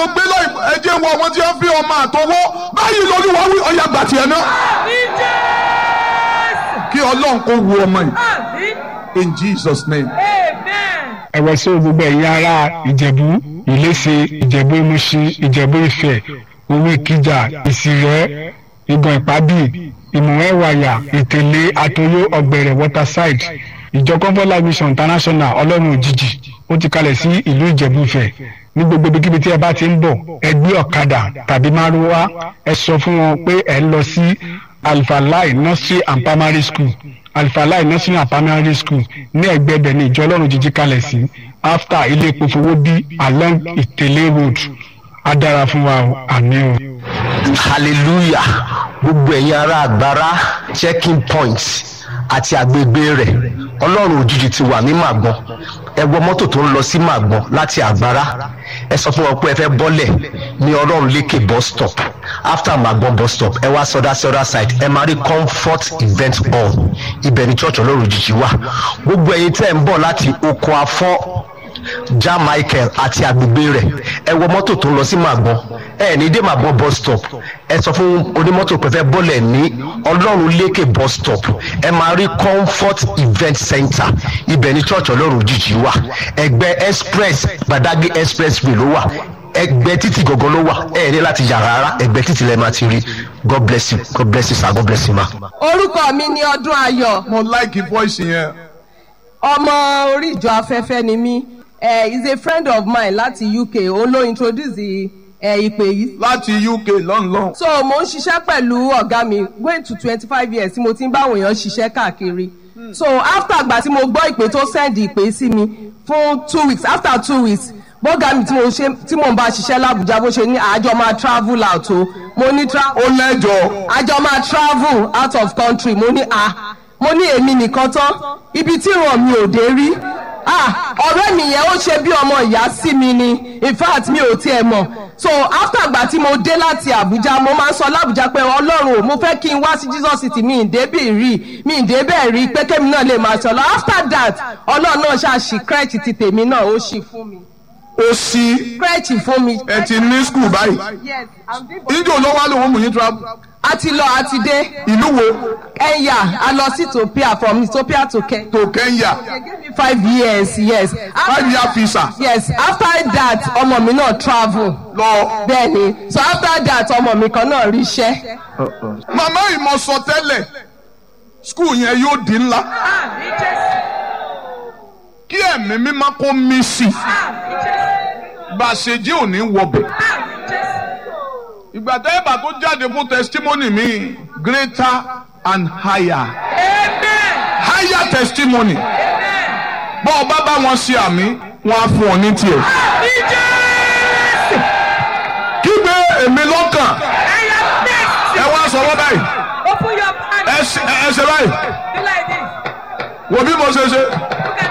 gbé lọ ẹ jẹ́ wọ àwọn tí wọ́n fi ọmọ àtọwọ́ báyìí lóríwá wí ọ̀yà gbàtì ẹ̀ náà kí ọlọ́run kó wu ọmọ yìí in Jesus name. ẹ̀wẹ̀ sí gbogbo ẹ̀yin ará ìjẹ̀bú ìléṣe ìjẹ̀bú ìmúṣin ìjẹ̀bú ìfẹ́ owó ìkìjà ìsìrẹ́ ìgàn ìpábì ìmọ̀wẹ́wàyà ìtẹ̀lé àtòyó ọ̀gbẹ̀rẹ̀ waterside ìjọ comfort life mission international ọlọ́run òjijì ó ti kalẹ̀ sí ìlú ìjẹ̀bú ìfẹ́ ní gbogbo ibikíbi tí ẹ bá ti ń bọ̀ ẹ gbé ọ̀kadà tàbí márúwá ẹ sọ fún wọn pé ẹ ń lọ sí alfalai nursery and primary school alfalai nursery and primary school ní ẹ̀gbẹ́ ibẹ̀ ní ìjọ ọlọ́run jíjí kalẹ̀ sí after ilé epo fowó bí along ìtẹ̀lé road á dára fún wa o àmì o. hallelujah gbogbo ẹ̀yin ará àgbára checking point àti agbègbè rẹ̀ ọlọ́run òjijì ti wà ní màgbọ́n ẹ wọ mọ́tò tó ń lọ sí màgbọ́n láti àgbára ẹ sọ fún wọn pé ẹ fẹ́ bọ́lẹ̀ ní ọlọ́run lékè bus stop after màgbọ́n bus stop ẹ wá sọdá sí other side ẹ máa rí comfort event hall ibẹ̀ ni church ọlọ́run òjijì wà gbogbo ẹ̀yin tẹ́ ń bọ̀ láti oko afọ́ ja michael àti agbègbè rẹ̀ ẹ wọ mọ́tò tó ń lọ sí màgbọ́n ẹ ní dé màgbọ́n bus stop ẹ sọ fún onímọ́tò pé fẹ́ bọ́lẹ̀ ní ọlọ́run lékè bus stop ẹ máa rí comfort event center ibẹ̀ ní church ọlọ́run òjijì wà ẹgbẹ́ express gbadagbe expressway ló wà ẹgbẹ́ títì gọ́gọ́ ló wà ẹ ní láti yà rárá ẹgbẹ́ títì lẹ́ẹ̀ máa ti rí god bless you god bless you sir god bless you ma. orúkọ mi ni ọdún ayọ̀ mo like voice yẹn ọmọ orí ìjọ afẹ́fẹ́ ni mí eh, is a friend of mine láti uk òun ló introduce eh, ìpè yìí. láti uk lọ́nlọ́n. so mo ń ṣiṣẹ́ pẹ̀lú ọ̀gá mi going to twenty five years tí mo ti ń bá àwọn èèyàn ṣiṣẹ́ káàkiri so after àgbà tí mo gbọ́ ìpè tó send ìpè sí mi fún two weeks after two weeks bọ́gà mi tí mo ṣe tí mo ń bá ṣiṣẹ́ làbújá bó ṣe ní àjọ máa travel out o mo ní travel ó lẹ́jọ́ àjọ máa travel out of country mo ní a mo ní èmi nìkan tán ibi tí ìràn mi ò dé rí ah ọ̀rẹ́ mi yẹn ó ṣe bí ọmọ ìyá sí mi ni in fact mi ò tiẹ̀ mọ̀ so after àgbà tí mo dé láti Àbújá mo máa ń sọ lábújá pé Ọlọ́run ò mo fẹ́ kí n wá sí Jesus city mi ìdébì rí mi ìdébẹ̀ rí pé kémi náà lè máa sọ lọ after that Ọlọ́run náà ṣàṣì crèche ti tèmi náà ó ṣì fún mi ó sí crèche fún mi. ẹ ti ní school báyìí yes i'm doing níjó ló wá lóun mú yín travel a ti lọ a ti dé ìlú wo Kenya a lọ sí Ethiopia from Ethiopia to Kenya. to Kenya they gave me five years yes. five year visa yes after that ọmọ mi náà travel. lọ. bẹ́ẹ̀ni so after that ọmọ mi kan náà ríṣẹ́. màmá ìmọ̀ sọ tẹ́lẹ̀ school yẹn yóò di ńlá kí ẹ̀mí mímọ́ kó mí sí i bá a ṣe jẹ́ òní wọbẹ̀. ìgbà tẹ́ ẹ bá tó jáde fún testimony mi greater and higher higher testimony bọ́ ọ bá bá wọn ṣe àmì wọn á fún ọ ní tiẹ̀. kígbe èmi lọ́kàn ẹ wá sọ̀rọ̀ báyìí Open your hand. ẹ ṣe ẹ ṣe báyìí Do like this. wò bí mo ṣe ṣe